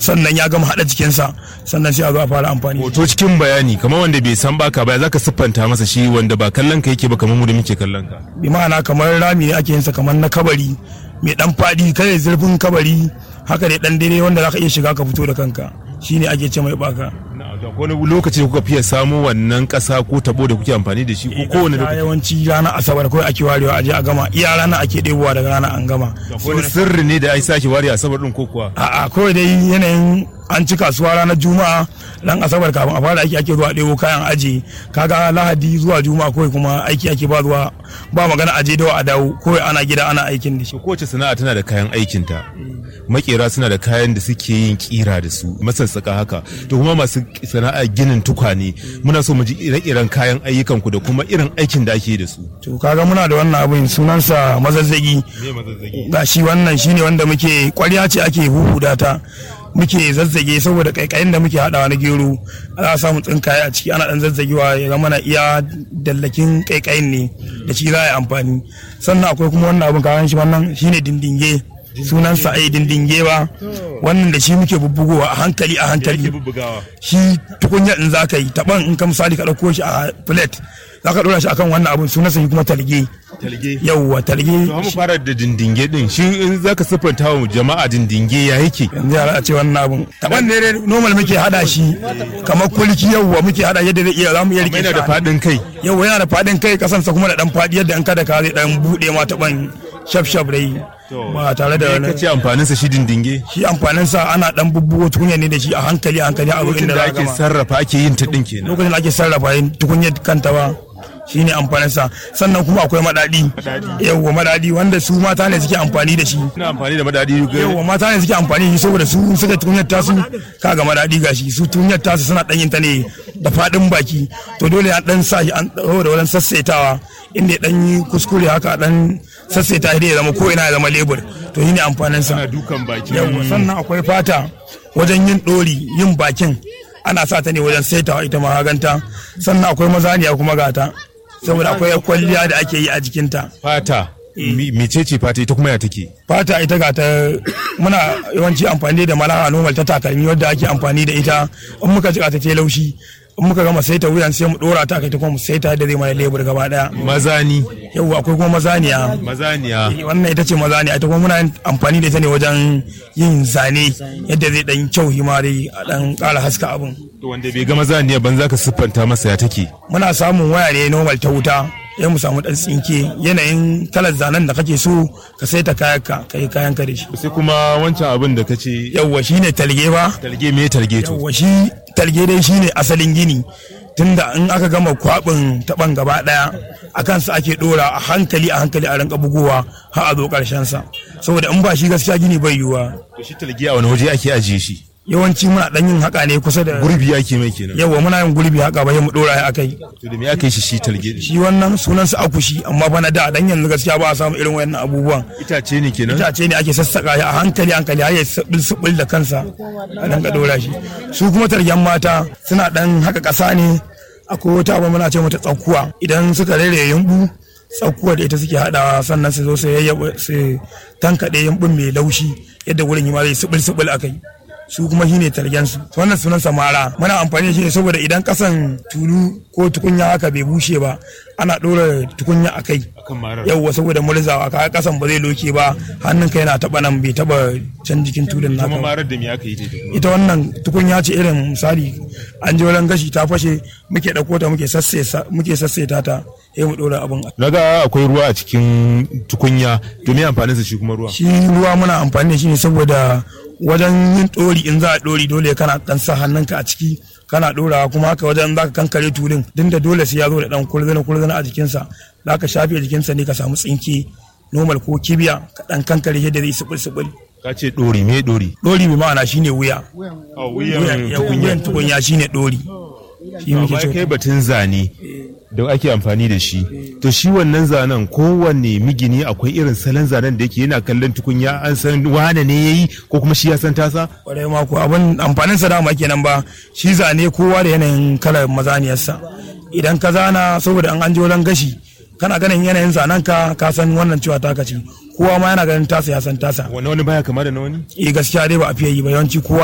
sannan ya gama haɗa jikinsa sannan sai a zo a fara amfani hoto cikin bayani kamar wanda bai san baka baya zaka siffanta masa shi wanda ba kallon ka yake ba kamar mu da muke kallon ka bi ma'ana kamar rami ne ake yinsa kamar na kabari mai dan faɗi kare zurfin kabari haka ne dan daidai wanda zaka iya shiga ka fito da kanka shine ake ce mai baka wani lokaci da kuka fiye samu wannan kasa ko tabo da kuke amfani da shi ko kowane lokaci yawanci ranar asabar kawai ake warewa aje a gama iya rana ake ɗebowa daga rana an gama wani sirri ne da ai sake ware asabar din ko kuwa a'a kawai dai yanayin an ci kasuwa ranar juma'a ran asabar kafin a fara aiki ake zuwa ɗebo kayan aji kaga lahadi zuwa juma'a kawai kuma aiki ake ba zuwa ba magana aje dawa a dawo kawai ana gida ana aikin da shi kowace sana'a tana da kayan aikinta makera suna da kayan da suke yin kira da su masassaka haka to kuma masu sana'a ginin tukwane muna so mu ji ire-iren kayan ayyukan ku da kuma irin aikin da ake da su to kaga muna da wannan abin sunansa mazazzagi ga shi wannan shine wanda muke kwarya ce ake huhuda ta muke zazzage saboda kaikayin da muke hadawa na gero ana samu tsinkaye a ciki ana dan zazzagewa ya zama na iya dallakin kaikayin ne da shi za a yi amfani sannan akwai kuma wannan abin kayan shi wannan shine dindinge sunan sa ai dindinge ba wannan da shi muke bubbugowa a hankali a hankali shi tukunya in za ka yi taban in ka misali ka dauko shi a plate za ka dora shi akan wannan abin sunan sa kuma talge talge yawwa talge to mu fara da dindinge din shi in zaka siffanta wa jama'a dindinge ya yake yanzu yara a ce wannan abin taban ne normal muke hada shi kamar kulki yawwa muke hada yadda zai iya zamu iya rike yana da fadin kai yawwa yana da fadin kai kasansa kuma da dan fadi yadda in kada ka zai dan bude ma taban shaf shaf dai ba tare da wani kace amfanin sa shi dindinge shi amfanin sa ana dan bubbugo tukunya ne da shi a hankali a hankali a lokacin da ake sarrafa ake yin ta din kenan lokacin da ake sarrafa tukunya kanta ba shine amfanin sa sannan kuma akwai madadi yawwa madadi wanda su mata ne suke amfani da shi ina amfani da madadi yawwa mata ne suke amfani da shi saboda su suka tukunyar tasu kaga madadi gashi su tukunyar tasu suna dan yin ta ne da fadin baki to dole an dan sa shi an dawo da wurin sassaitawa inda ya dan yi kuskure haka dan sassaita shi ya zama ko ina ya zama lebur to shine amfanin sa ana dukan baki yawwa sannan akwai fata wajen yin dori yin bakin ana sa ta ne wajen saitawa ita ma haganta sannan akwai mazaniya kuma gata saboda akwai kwalliya da ake yi a jikinta. Fata. Mecece fata ita kuma ya take? Fata ita ga ta muna yawanci amfani da malaha normal ta takalmi wadda ake amfani da ita in muka jika ta ce laushi in muka gama saita wuyan sai mu dora ta kai ta kuma mu saita da zai mana lebur gaba daya. Mazani. Yau akwai kuma mazaniya. Mazaniya. Wannan ita ce mazaniya ita kuma muna amfani da ita ne wajen yin zane yadda zai dan kyau hima dai a dan kara haska abun. To wanda bai ga mazaniya ban zaka siffanta masa ya take. Muna samun waya ne normal ta wuta ya mu samu dan tsinke yanayin kalar zanen da kake so ka saita kayanka ka yi kayanka da shi. Sai kuma wancan abin da ka ce. Yawwa shine talge ba. Talge me talge to? Yawwa shi talge dai shine asalin gini. Tunda in aka gama kwabin taban gaba daya a kansa ake dora a hankali a hankali a rinka bugowa har a zo karshen sa. Saboda in ba shi gaskiya gini bai yiwuwa. To shi talge a wani waje ake ajiye shi? yawanci muna dan yin haka ne kusa da gurbi ake mai kenan yawa muna yin gurbi haka ba mu dora ya akai to da me aka yi shi shi talge shi wannan sunan sa akushi amma bana da dan yanzu gaskiya ba a samu irin wayannan abubuwan itace ne kenan itace ne ake sassaka shi a hankali hankali har ya sabil sabil da kansa a dan ka dora shi su kuma targen mata suna dan haka kasa ne akwai wata abu muna ce mata tsakuwa idan suka rere yumbu tsakuwa da ita suke hadawa sannan su zo su yayyaba su tankaɗe yumbun mai laushi yadda wurin yi ma zai sabil sabil akai su kuma shine targen su wannan sunan samara muna amfani da shi ne saboda idan kasan tulu ko tukunya haka bai bushe ba ana dora tukunya a kai yauwa saboda murzawa ka kasan ba zai loke ba hannun ka yana taba nan bai taba can jikin tulun naka marar da me aka yi ita wannan tukunya ce irin misali an je wurin gashi ta fashe muke dauko ta muke sassesa muke sasseta ta sai mu dora abin naga akwai ruwa a cikin tukunya to me amfanin sa shi kuma ruwa shi ruwa muna amfani da shi ne saboda wajen yin ɗori in za a ɗori dole kana ɗan sa hannunka a ciki kana ɗorawa kuma haka wajen za ka kankare tulun din da dole sai ya zo da ɗan kurzana kurzana a jikinsa za ka shafe jikinsa ne ka samu tsinke normal ko kibiya ka ɗan kankare yadda zai sibil sibil ka ce ɗori me ɗori ɗori bi ma'ana shine wuya wuyan wuyan tukunya shine ɗori shi muke ce kai batun zane da ake amfani da shi to shi wannan zanen kowanne migini akwai irin salon zanen da yake yana kallon tukunya an san wane ne yayi ko kuma shi ya san tasa kwarai ma ko abin amfanin sa dama kenan ba shi zane kowa da yanayin kalar mazaniyarsa idan ka zana saboda an an je wurin gashi kana ganin yanayin zanen ka ka san wannan cewa taka ce kowa ma yana ganin tasa ya san tasa wani wani baya kama da na wani eh gaskiya dai ba a fiye yi ba yawanci kowa